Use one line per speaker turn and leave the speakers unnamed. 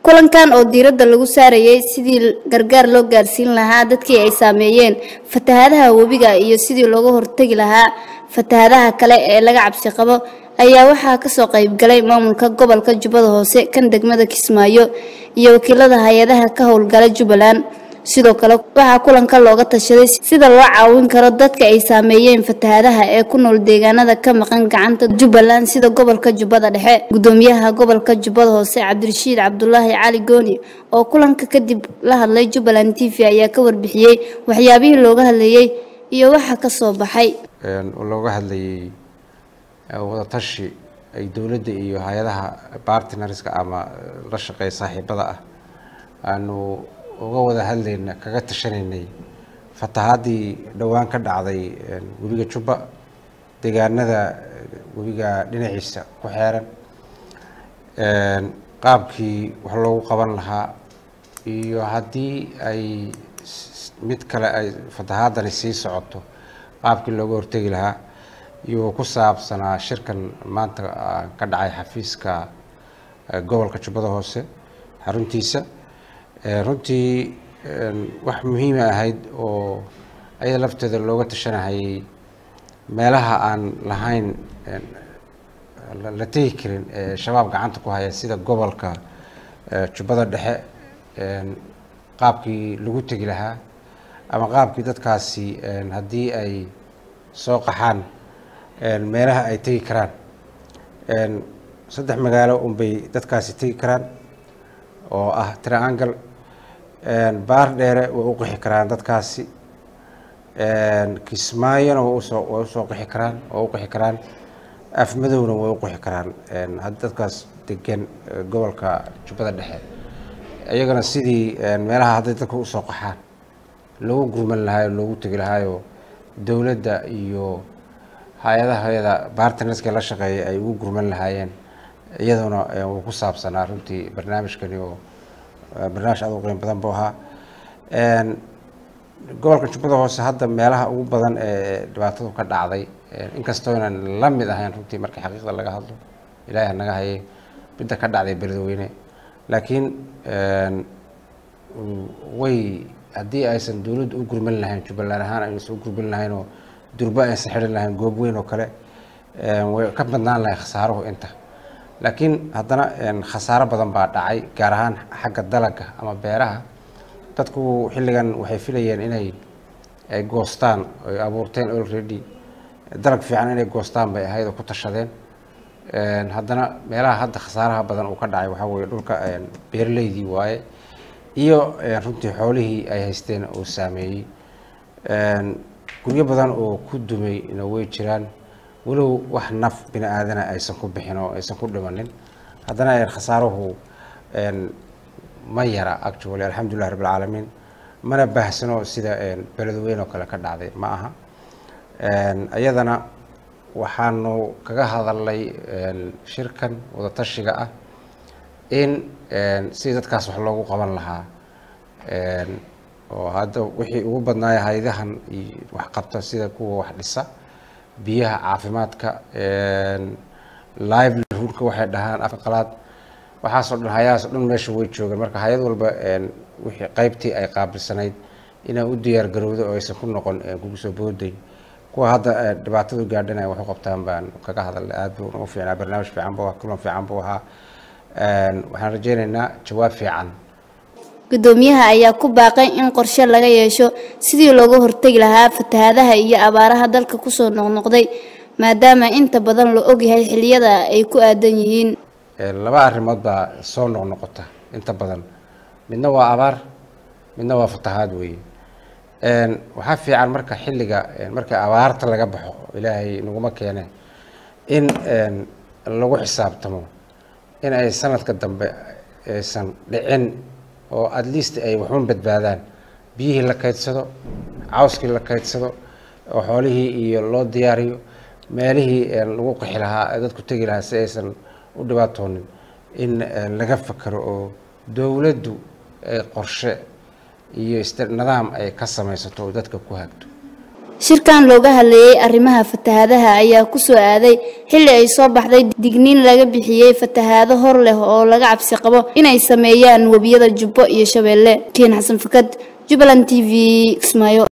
kulankan oo diiradda lagu saarayay sidii gargaar loo gaarsiin lahaa dadkii ay saameeyeen fatahaadaha webiga iyo sidii looga hortegi lahaa fatahaadaha kale ee laga cabsi qabo ayaa waxaa kasoo qaybgalay maamulka gobolka jubbada hoose kan degmada kismaayo iyo wakiilada hay-adaha ka howlgala jubbaland sidoo kale waxaa kulanka looga tashaday sida loo caawin karo dadka ay saameeyeen fatahaadaha ee ku nool deegaanada ka maqan gacanta jubbaland sida gobolka jubbada dhexe gudoomiyaha gobolka jubbada hoose cabdirashiid cabdulaahi cali gooni oo kulanka kadib la hadlay jubbaland t v ayaa ka warbixiyey waxyaabihii looga hadlayey iyo waxa ka soo baxay
looga hadlayay wadatashi ay dowladda iyo hay-adaha bartnerska ama la shaqeeya saaxiibada ah aanu uga wada hadlayna kaga tashanaynay fatahaadii dhowaan ka dhacday webiga jubba deegaanada webiga dhinaciisa ku xeeran qaabkii wax loogu qaban lahaa iyo haddii ay mid kale ay fatahaadani sii socoto qaabkii looga hortegi lahaa iyo ku saabsanaa shirkan maanta ka dhacay xafiiska gobolka jubbada hoose xaruntiisa runtii wax muhiima ahayd oo ayada lafteeda looga tashanahayay meelaha aan lahayn la tegi karin ee shabaab gacanta ku haya sida gobolka jubbada dhexe qaabkii lagu tegi lahaa ama qaabkii dadkaasi haddii ay soo qaxaan meelaha ay tegi karaan saddex magaalo unbay dadkaasi tegi karaan oo ah triangle baar dheere way u qixi karaan dadkaasi kismaayona way usoo way usoo qixi karaan way u qixi karaan afmadowna way u qixi karaan haddii dadkaas degan gobolka jubbada dhexe iyagana sidii meelaha hadday dadka usoo qaxaan loogu gurman lahaayo loogu tegi lahaayo dowladda iyo hay-adahayada bartnerska la shaqeeya ay ugu gurman lahaayeen iyaduna wuu ku saabsanaa runtii barnaamijkani oo barnaamij aad u qiimo badan buu ahaa gobolka jubbada hoose hadda meelaha ugu badan ee dhibaatadu ka dhacday inkastoo inaan la mid ahayn runtii marka xaqiiqda laga hadlo ilaahi naga hayay midda ka dhacday beledweyne laakiin way haddii aysan dowladdu u gurman lahayn jubbaland ahaan aysan u gurman lahayn oo durba aysan xidhan lahayn goob weyn oo kale way ka badnaan lahay khasaaruhu inta laakiin haddana khasaaro badan baa dhacay gaar ahaan xagga dalaga ama beeraha dadku xilligan waxay filayeen inay ay goostaan ay abuurteen already dalag fiican inay goostaan bay ahayd oo ku tashadeen haddana meelaha hadda khasaaraha badan uu ka dhacay waxaa weeye dhulka beeraleydii waaye iyo runtii xoolihii ay haysteen uu saameeyey guryo badan oo ku dumayna way jiraan walow wax naf bini aadana aysan ku bixin oo aysan ku dhimanin haddana khasaaruhu ma yara actually alxamdulilah rabb alcaalamiin mana baahsano sida beledweyn oo kale ka dhacday ma aha iyadana waxaanu kaga hadalnay shirkan wadatashiga ah in sidii dadkaas wax loogu qaban lahaa oo hadda wixii ugu badnaaya haydahan wax qabta sida kuwa wax dhisa biyaha caafimaadka livelihoodka waxay dhahaan afka qalaad waxaasoo dhan hayahaasoo dhan meesha way joogeen marka hay-ad walba wixii qaybtii ay qaabilsanayd inay u diyaar garowdo oo aysan ku noqon kugu soo booday kuwa hadda dhibaatadu gaadhanaya wax u qabtaan baan kaga hadalnay aad buu ugu fiicnaa barnaamij fiican buu ahaa kulan fiican buu ahaa waxaan rajeynaynaa jawaab fiican
gudoomiyaha ayaa ku baaqay in qorshe laga yeesho sidii looga hortegi lahaa fatahaadaha iyo abaaraha dalka kusoo noqnoqday maadaama inta badan la ogyahay xilliyada ay ku aadan yihiin
laba arrimood baa soo noqnoqota inta badan midna waa abaar midna waa fatahaad weeye waxaa fiican marka xilliga marka abaarta laga baxo ilaahay naguma keene in lagu xisaabtamo in ay sanadka dambe aysan dhicin oo at least ay waxun badbaadaan biyihii la kaydsado cawskii la kaydsado oo xoolihii iyo loo diyaariyo meelihii lagu qixi lahaa ee dadku tegi lahaa si aysan u dhibaatoonin in laga fakero oo dowladdu ay qorshe iyo nidaam ay ka samaysato oo dadka ku hagto
shirkan looga hadlayey arrimaha fatahaadaha ayaa ku soo aaday xilli ay soo baxday digniin laga bixiyey fatahaado hor leh oo laga cabsi qabo inay sameeyaan webiyada jubbo iyo shabeelle kiin xasan fakad jubbaland t v kismaayo